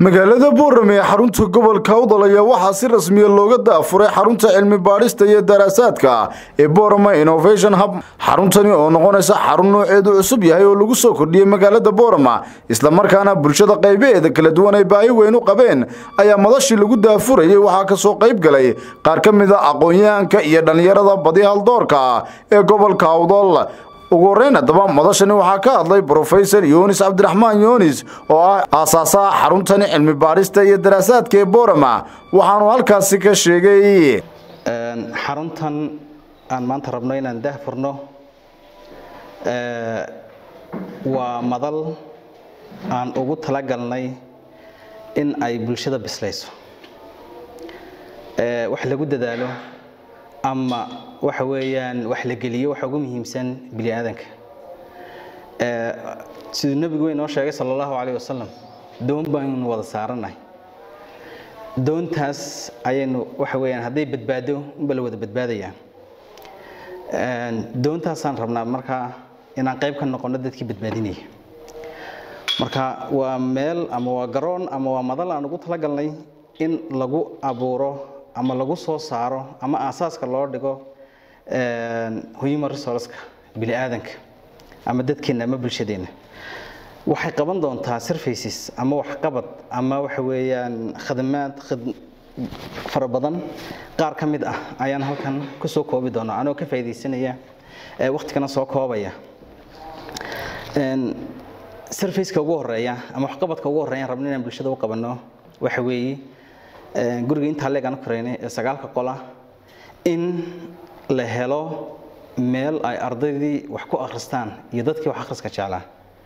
magaalada boorame ee xarunta gobolka udal ayaa waxaa si rasmiya looga daafuray xarunta cilmi baadhista iyo daraasaadka ee borome innovation hub xaruntani oo noqonaysa xarun nooceedu cusub yahay oo lagu soo kordhiyey magaalada boorama islamarkaana bulshada qaybaheeda kala duwan ay baahi weyn u qabeen ayaa madashii lagu daafurayay waxaa kasoo qayb galay qaar ka mid a aqoon-yahanka iyo dhallinyarada badi haldoorka ee gobolka udal ugu horeyn haddaba madashani waxaa ka hadlay brofesor yunis cabdiraxmaan yunis oo ah aasaasaha xaruntani cilmi baadhista iyo daraasaadka ee borama waxaanu halkaasi ka sheegay xaruntan aan maanta rabno inaan daahfurno waa madal aan ugu talagalnay in ay bulshada bislayso wax lagu dadaalo ama waxa weeyaan wax la geliyo waxa ugu muhiimsan bini aadanka siduu nebigu inoo sheegay sala allahu calayh wasalam doon baynu wada saaranahay doontaas ayaynu waxa weeyaan hadday badbaado unba la wada badbaadayaa doontaasaan rabnaa markaa inaan qayb ka noqono dadkii badbaadinaya marka waa meel ama waa garoon ama waa madal aan ugu talagalnay in lagu abuuro ama lagu soo saaro ama aasaaska loo dhigo human resourceka bini aadanka ama dadkeenna ama bulshadeenna waxay qaban doontaa surfaces ama waxqabad ama waxa weeyaan khadamaad fara badan qaar ka mid ah ayaan halkan ku soo koobi doonaa anoo ka faa'iidaysanaya waqtigana soo koobaya surfaceka ugu horeeya ama waxqabadka ugu horeeya rabno inaan bulshada u qabanno waxa weeye guriga intaa leegaan koreynay ee sagaalka qola in la helo meel ay ardaydii wax ku akhristaan iyo dadkii wax akhriska jeclaa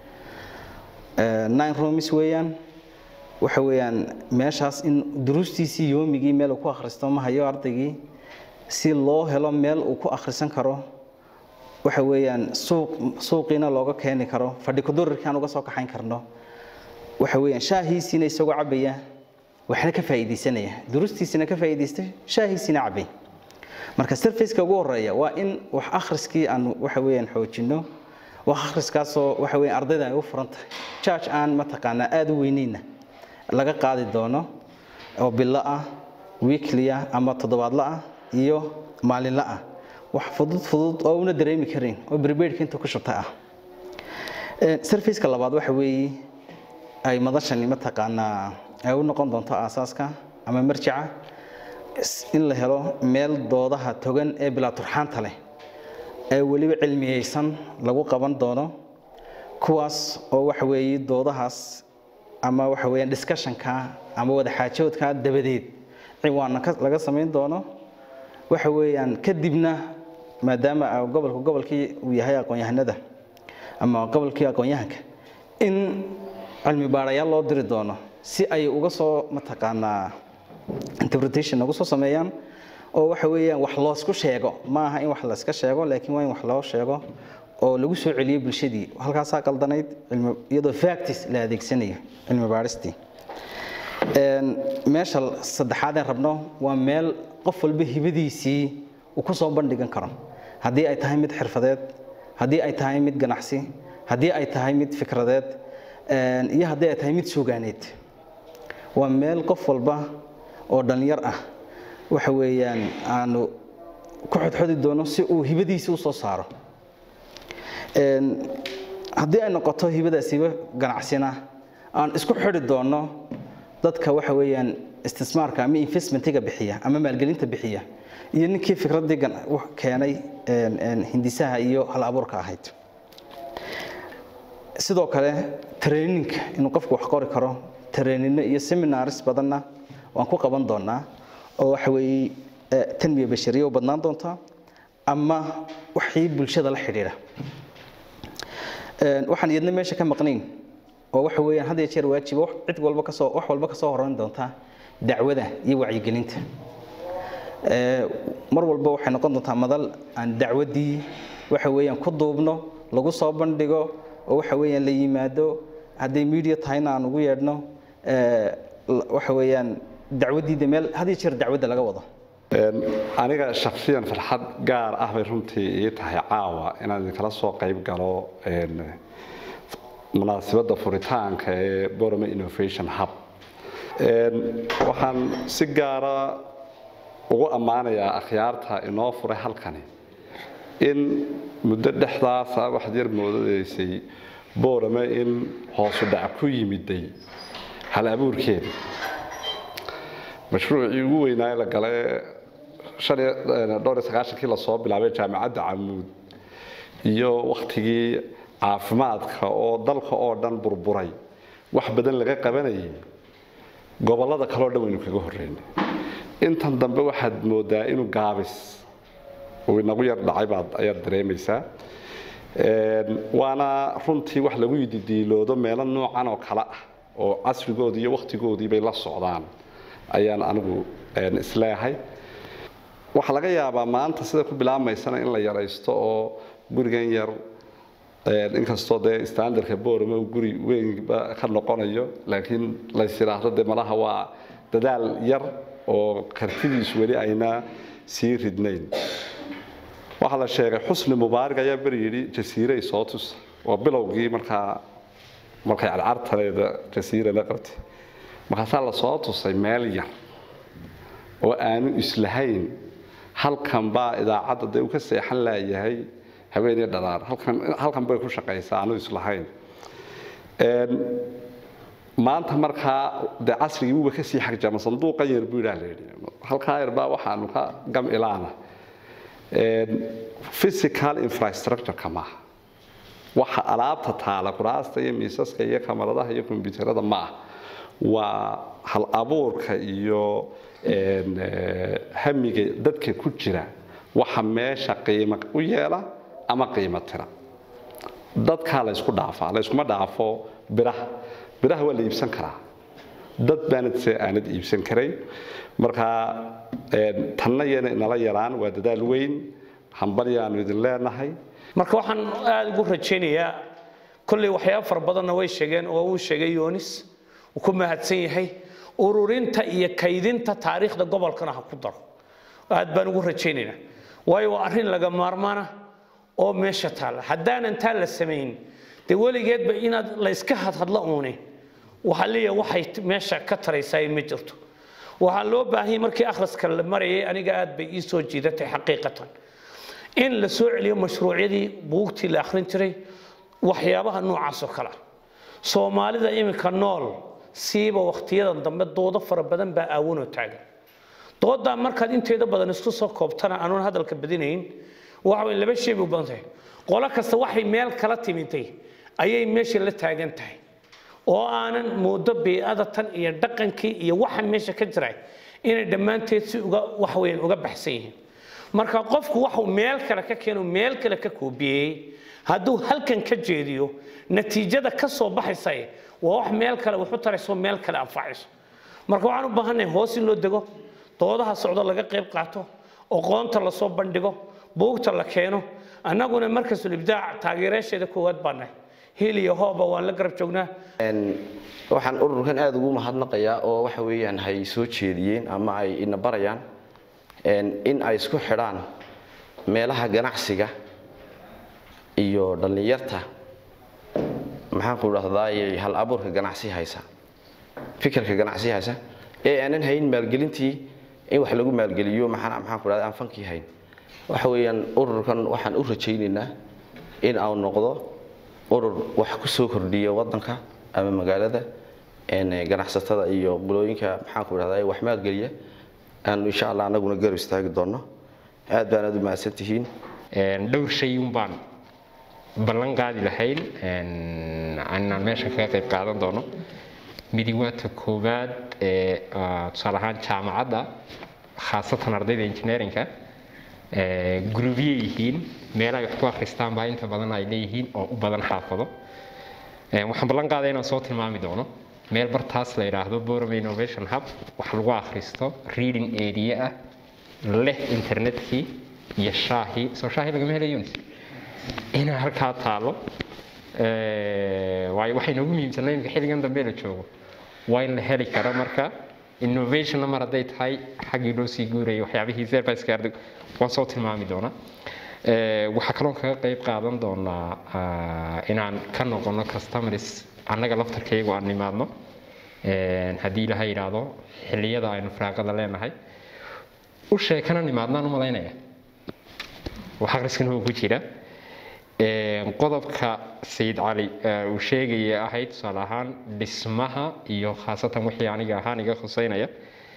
nine rooms weeyaan waxa weeyaan meeshaas in duruustiisii yoomigii meel uu ku akhristo ma hayo ardaygii si loo helo meel uu ku akhrisan karo waxa weeyaan suuq suuqiina looga keeni karo fadhi kudurirkaan uga soo kaxayn karno waxa weeyaan shaahiisiina isagoo cabaya waxna ka faa'iidaysanaya durustiisina ka faa'iidaystay shaahiisina cabay marka surfaceka ugu horeeya waa in wax akhriskii aan waxa weeyaan xoojino wax akhriskaasoo waxa weeyaan ardayda ay u furan tahay charge aan mataqaanaa aada u weyneyna laga qaadi doono oo bilo ah weekly ah ama toddobaadla ah iyo maalinla ah wax fudud fudud oo una dareemi karin oo prepaidka inta ku shubta ah surfaceka labaad waxa weeye ay madashani mataqaanaa ay u noqon doonto aasaaska ama marjica in la helo meel doodaha togan ee bilaa turxaanta leh ee weliba cilmiyeysan lagu qaban doono kuwaas oo waxa weeye doodahaas ama waxa weeyaan discussionka ama wada xaajoodka dabadeed ciwaana laga samayn doono waxa weeyaan kadibna maadaama gobolku gobolkii uu yahay aqoon-yahanada ama gobolkii aqoon-yahanka in cilmi baarayaal loo diri doono si ay uga soo mataqaanaa interpretation uga soo sameeyaan oo waxa weeyaan wax loosku sheego ma aha in wax la iska sheego laakiin waa in wax loo sheego oo lagu soo celiyo bulshadii halkaasaa qaldanayd iyadoo factis la adeegsanayo cilmi baaristii meesha saddexaad aan rabno waa meel qof walba hibadiisii uu ku soo bandhigan karo haddii ay tahay mid xirfadeed haddii ay tahay mid ganacsi haddii ay tahay mid fikradeed iyo haddii ay tahay mid suugaaneed waa meel qof walba oo dhallinyar ah waxa weeyaan aanu ku xodxodi doono si uu hibadiisii u soo saaro haddii ay noqoto hibadaas hibo ganacsina aan isku xidhi doono dadka waxa weeyaan istismaarka ama investmentiga bixiya ama maalgelinta bixiya iyo ninkii fikraddii keenay hindisaha iyo hal abuurka ahayd sidoo kale traininka inuu qofku wax qori karo trainino iyo seminaris badanna waan ku qaban doonaa oo waxa weeye tanmiya bashariya u badnaan doonta ama waxii bulshada la xidhiidha waxaan iyadna meesha ka maqnayn oo waxa weeyaan had iyo jeer waajiba cid walba kasoo wax walba kasoo horeyn doonta dacwada iyo wacyigelinta mar walba waxay noqon doontaa madal aan dacwaddii waxa weeyaan ku duubno lagu soo bandhigo oo waxa weeyaan la yimaado hadday media tahayna aan ugu yeedhno waxa weeyaan dacwaddiida meel had iyo jeer dacwadda laga wado aniga shaksiyan farxad gaar ah bay runtii ii tahay caawa inaan idinkala soo qayb galo munaasabadda furitaanka ee borome innovation hub waxaan si gaara ugu ammaanayaa akhyaarta inoo furay halkani in muddo dhexdaasa waxaad yar moodadeysay boorame in hoosu dhac ku yimiday hal abuurkeeda mashruucii ugu weynaaye la gale dhowr iyo sagaashankii lasoo bilaabay jaamacadda camuud iyo wakhtigii caafimaadka oo dalka oo dhan burburay wax badan laga qabanayay gobollada kaleo dhan waynu kaga horreynay intan dambe waxaad moodaa inuu gaabis uu inagu yar dhacay baad ayaad dareemaysaa waana runtii wax lagu yididiiloodo meelo noocan oo kale ah oo casrigoodii iyo wakhtigoodii bay la socdaan ayaan anigu isleehay waxaa laga yaabaa maanta sida ku bilaabmaysana in la yaraysto oo gurigan yar inkastoo dee standardka boorame uu guri weynba ka noqonayo laakiin lays yidhaahdo dee malaha waa dadaal yar oo kartidiisu weli ayna sii ridnayn waxaa la sheegay xusni mubaarig ayaa beri yidhi jasiiray soo tusa waa bilowgii markaa markay cadcartaneeda jasiira la qabtay markaasaa la soo tusay meel yar oo aanu islahayn halkan baa idaacadda dee uu ka seexan laayahay haweeney dhalaar halkan halkan bay ku shaqaysaa aanu islahayn maanta markaa dee casrigii wuuba kasii xagjama sanduuqan yar buu yidhaha la yidhi halkaa yar baa waxaanu ka gam ilaana physical infrastructure-ka maaha waxa alaabta taala kuraasta iyo miisaska iyo kamaradaha iyo kombyuutarada maaha waa hal abuurka iyo hamiga dadka ku jira waxa meesha qiimo u yeela ama qiimo tira dadkaa laysku dhaafaa layskuma dhaafo biraha biraha waa la iibsan karaa dad baanad se aanad iibsan karayn markaa tanna yana inala yaraan waa dadaal weyn hambalyaanu idin leenahay marka waxaan aada ugu rajaynayaa kolley waxyaaba fara badanna way sheegeen oo uu sheegay yoonis uu ku mahadsan yahay ururinta iyo kaydinta taariikhda gobolkana ha ku daro aad baan ugu rajaynaynaa waayo waa arrin laga maarmaana oo meesha taalla haddaanan taa la samayn dee weligeedba inaad la iska hadhadla uune waxaa leeyahay waxay meesha ka taraysaa ma jirto waxaa loo baahanyay markii akhriska la marayay aniga aad bay ii soo jiidatay xaqiiqatan in la soo celiyo mashruucyadii buugtii la akhrin jiray waxyaabaha noocaas oo kale ah soomaalida iminka nool siiba wakhtiyadan dambe doodo fara badan baa aawanoo taagan doodaa markaad inteeda badan isku soo koobtana anuun hadalka badinayn waxa way laba shay bay u badan tahay qolo kasta waxay meel kala timintay ayay meesha la taagan tahay oo aanan moodo bii'ada tan iyo dhaqankii iyo waxa meesha ka jira inay dhammaanteed si uga waxweyn uga baxsan yihiin marka qofku waxuu meel kale ka keeno meel kale ka koobiyey hadduu halkan ka jeediyo natiijada ka soo baxaysa waa wax meel kale waxu tarayso meel kale anfacayso marka waxaan u baahannahay hoos in loo dego doodaha socdo laga qayb qaato aqoonta lasoo bandhigo buugta la keeno annaguna markasul ibdaac taageerayaasheeda koowaad baa nahay hil iyo hooba waan la garab joognaa waxaan ururkan aada ugu mahadnaqayaa oo waxa weeyaan hay soo jeediyeen ama ay ina barayaan in ay isku xidhaan meelaha ganacsiga iyo dhallinyarta maxaan ku dhahdaay hal abuurka ganacsi haysa fikirka ganacsi haysa ee aanan hayn maalgelintii in wax lagu maalgeliyo maxaan maxaan ku dhahdaa aan fankii hayn waxa weeyaan ururkan waxaan u rajaynaynaa in uu noqdo urur wax ku soo kordhiya waddanka ama magaalada ganacsatada iyo qulooyinka maxaan ku dhahdaa wax maalgeliya aanu insha allah anaguna garab istaagi doonno aad baan aad u mahadsan tihiin dhowr shay un baan ballan qaadi lahayn inaan meesha kaga qayb qaadan doono midi waa ta koowaad ee tusaale ahaan jaamacadda khaasatan ardayda engineerinka guruubye yihiin meelahay wax ku akhristaan baa inta badan ay leeyihiin oo u badan xaafado waxaan ballan qaadaya inaan soo tilmaami doono meel bartaas la yidhaahdo Borum Innovation Hub wax lagu akhristo reading area ah leh internetkii iyo shaahi soo shaahi lagama helayo inaa halkaa taalo waayo waxay noogu muhiimsanay imika xilligan dambe la joogo waa in la heli karo marka innovationna mar hadday tahay xaggii loo sii guurayay waxyaabihii serviceka ardag waan soo tilmaami doonaa waxaa kaloo kaga qayb qaadan doonaa inaan ka noqono customers annaga laftarkaygu aan nimaadno haddii ilaha yidhaahdo xilliyada aynu firaaqada leenahay u sheekana nimaadnaan u malaynaya wax akhriskana oo ku jira qodobka sayid cali uu sheegaya ahayd tusaale ahaan dhismaha iyo khaasatan wixii aniga ahaan iga khuseynaya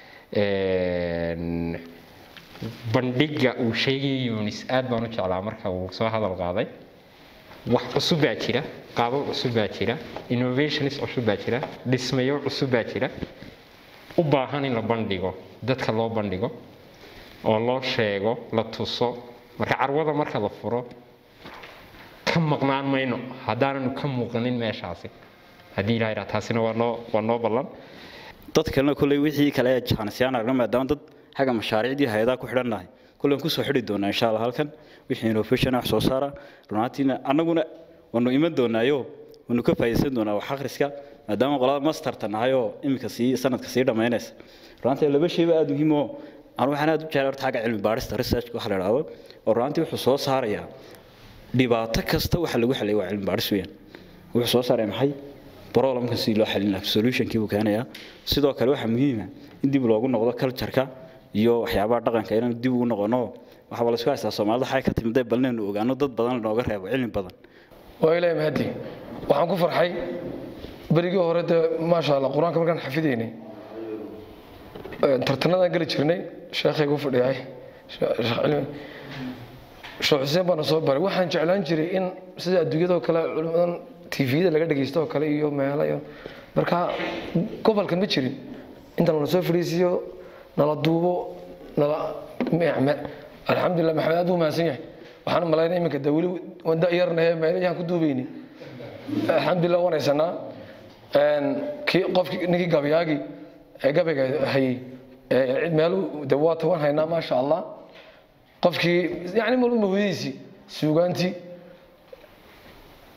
bandhiga uu sheegaya yunis aad baan u jeclaa marka uu soo hadal qaaday wax cusub baa jira qaabab cusub baa jira innovations cusub baa jira dhismayo cusub baa jira u baahan in la bandhigo dadka loo bandhigo oo loo sheego la tuso marka carwada marka la furo ka maqnaan mayno haddaananu ka muuqanin meeshaasi haddii ilaha yidhaha taasina waa noo waa noo ballan dad kalena kolley wixii kale ee jaanisiyaan aragna maadaama dad xagga mashaariicdii hay-adaha ku xidhannahay kolley aan kusoo xidhi doonaa insha allah halkan wixii innovation wax soo saara runaantiina annaguna waanu iman doonaayo waanu ka faa'iidaysan doonaa wax akhriska maadaama qolada masterta nahay oo iminka sii sanadka sii dhammaynaysa runaantii laba shayba aada muhiim oo anu waxaan aada u jeclay horta xagga cilmi baarista researchka waxa la idhaahdo oo runaantii wuxuu soo saarayaa dhibaato kasta waxa lagu xaliyay waa cilmi baaris weeyaan wuxuu soo saaray maxay problemka si loo xalin lahaa solutionkii buu keenayaa sidoo kale waxaa muhiima in dib loogu noqdo cultureka iyo waxyaabaha dhaqanka inaan dib ugu noqono waxaa la isku haystaa soomaalida waxay ka timid bal inaynu ogaano dad badan lanooga reebo cilmi badan waa ilaahay mahadi waxaan ku farxay berigii hore dee maasha allah qur-aanka markaan xafidaynay tartanadaan geli jirnay sheekhaygu fadhiyay sheekh xuseen baana soo baray waxaan jeclaan jiray in sida adduunyadoo kale culimadan tvda laga dhegaysto oo kale iyo meelo iyo marka gobolkan ma jirin inta nala soo fadhiisiyo nala duubo nala alxamdulilah maxamed aad buu mahadsan yahay waxaan malaynaya iminka de weli waan da'yarnahe meelayaan ku duubayni alxamdulilah waan haysanaa kii qofkii ninkii gabayaagii ee gabayga hayey cid meelu de waata waan haynaa maasha allah qofkii yani malba mahudadiisii suugaantii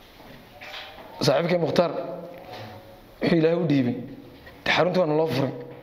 saaxiibkay mukhtaar wuxuu ilaahay u dhiibay de xaruntii waana loo furay